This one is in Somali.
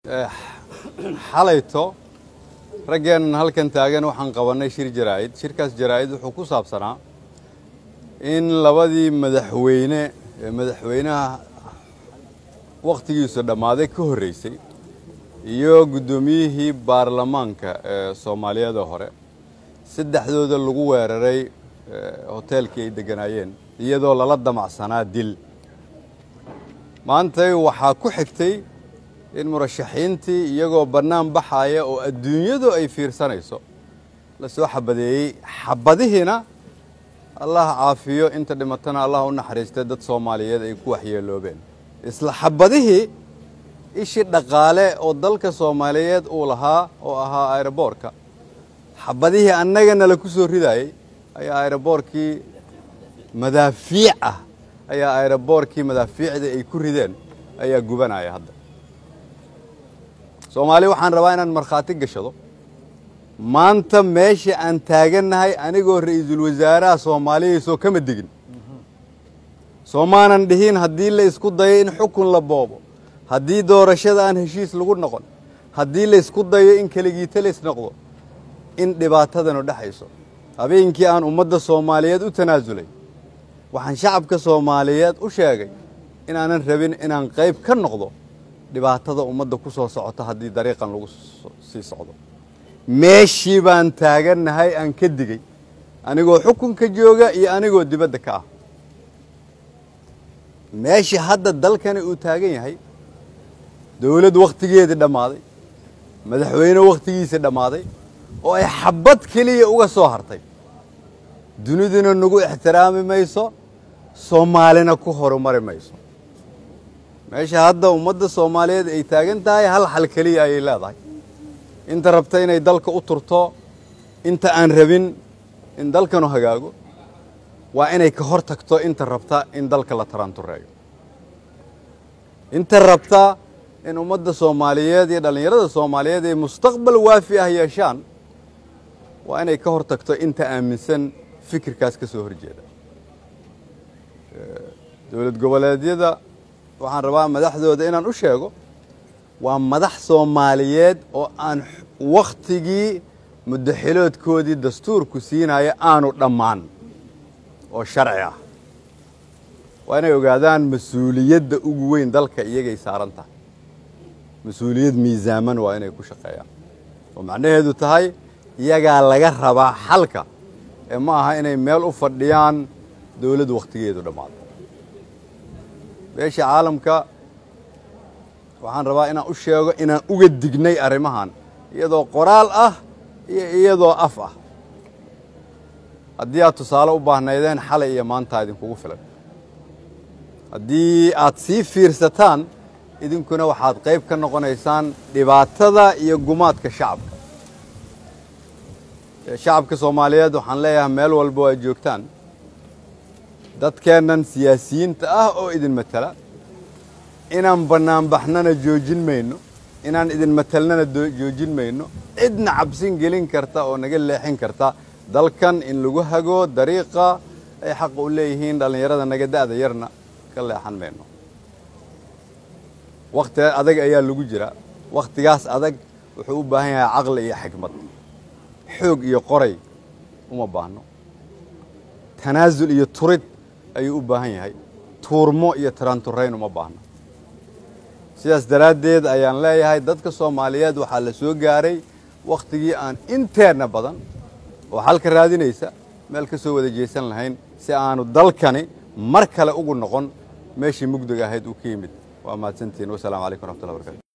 xalayto raggeennan halkan taagan waxaan qabannay shir jaraa'id shirkaas jaraa'id wuxuu ku saabsanaa in labadii madaxweyne ee madaxweynaha wakhtigiisu dhammaaday ka horreysay iyo guddoomiyihii baarlamaanka ee soomaaliyeeda hore saddexdooda lagu weeraray hoteelkii ay degganaayeen iyadoo lala damacsanaa dil maantay waxaa ku xigtay in murashaxiintii iyagoo bannaan baxaaya oo adduunyadu ay fiirsanayso la soo xabadeeyey xabadihiina allah caafiyo inta dhimatana allah u naxariistay dad soomaaliyeed ay ku waxyeeloobeen isla xabadihii ishii dhaqaale oo dalka soomaaliyeed uu lahaa oo ahaa aeroboorka xabadihii annagana la ku soo ridaayey ayaa aeroboorkii madaafiic ah ayaa aeroboorkii madaafiicdii ay ku rideen ayaa gubanaya hadda soomaali waxaan rabaa inaan markhaati gashado maanta meesha aan taagannahay anigoo ra'iisul wasaaraha soomaaliya soo kama degin soomaanan dhihin haddii la isku dayo in xukun la boobo haddii doorashada aan heshiis lagu noqon haddii la isku dayo in keligiita lays noqdo in dhibaatadanu dhexayso habeenkii aan ummadda soomaaliyeed u tanaasulay waxaan shacabka soomaaliyeed u sheegay inaanan rabin inaan qayb ka noqdo dhibaatada ummadda ku soo socota haddii dariiqan lagu sii socdo meeshii baan taagannahay aan ka digey anigoo xukunka jooga iyo anigoo dibadda ka ah meeshii hadda dalkani uu taagan yahay dowladd wakhtigeedii dhammaaday madaxweyne wakhtigiisii dhammaaday oo ay xabad keliya uga soo hartay duniduna nagu ixtiraami mayso soomaalina ku horumari mayso meesha hadda ummadda soomaaliyeed ay taagan tahay hal xal keliya ayay leedahay inta rabta inay dalka u turto inta aan rabin in dalkanu hagaago waa inay ka hor tagto inta rabta in dalka la taraantureeyo inta rabta in ummadda soomaaliyeed iyo dhallinyarada soomaaliyeed ay mustaqbal waafi ah yeeshaan waa inay ka hor tagto inta aaminsan fikirkaas ka soo horjeeda dowlad goboleedyada waxaan rabaa madaxdooda inaan u sheego waa madax soomaaliyeed oo aan wakhtigii muddaxiloodkoodii dastuurku siinaya aanu dhammaan oo sharci ah waa inay ogaadaan mas-uuliyadda ugu weyn dalka iyagay saaran tahay mas-uuliyad miisaaman waa inay ku shaqeeyaan oo macnaheedu tahay iyagaa laga rabaa xalka ee ma aha inay meel u fadhiyaan dowladd wakhtigeedu dhammaado beesha caalamka waxaan rabaa inaan u sheego inaan uga dignay arrimahan iyadoo qoraal ah iyo iyadoo af ah haddii aad tusaale u baahnaydeen xalay iyo maanta idinkugu filan haddii aad sii fiirsataan idinkuna waxaad qayb ka noqonaysaan dhibaatada iyo gumaadka shacabka shacabka soomaaliyeed waxaan leeyahay meel walba oo aad joogtaan dadkeennan siyaasiyiinta ah oo idin matala inaan bannaanbaxnana joojin mayno inaan idin matalnana joojin mayno cidna cabsin gelin karta oo naga leexin karta dalkan in lagu hago dariiqa ay xaqa u leeyihiin dhallinyarada naga da'da yarna ka leexan mayno wakhti adag ayaa lagu jira wakhtigaas adag wuxuu u baahan yahay caqli iyo xikmad xoog iyo qoray uma baahno tanaasul iyo turid ayuu u baahan yahay tuurmo iyo taraanturayn uma baahno sidaas daraaddeed ayaan leeyahay dadka soomaaliyeed waxaa la soo gaaray wakhtigii aan inteenna badan oo xalka raadinaysa meel ka soo wada jeesan lahayn si aanu dalkani mar kale ugu noqon meeshii mugdiga ahayd uu ka yimid waa mahadsantihiin wasalaamu calaykum raxmatullahi barkatu